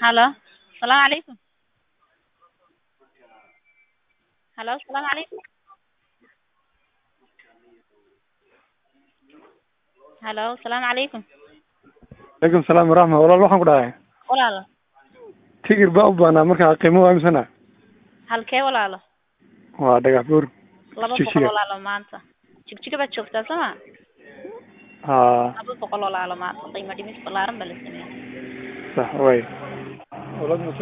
Halo, salaamu calaykum. Halo, salaamu calaykum. Halo, salaamu calaykum. Alaikum salaam waraxma walaal waxaan ku dhahay Walaalo, tigir baa u baahnaa markaa qiimo waa imsana halkee walaalo? waa dhagax buur Laba Jigjiga. boqol walaalo maanta. Jigjiga baad joogtaa soo ma? haa Laba boqol walaalo maanta. Qiimo dhimis ballaaran baa la sameeyay. sax way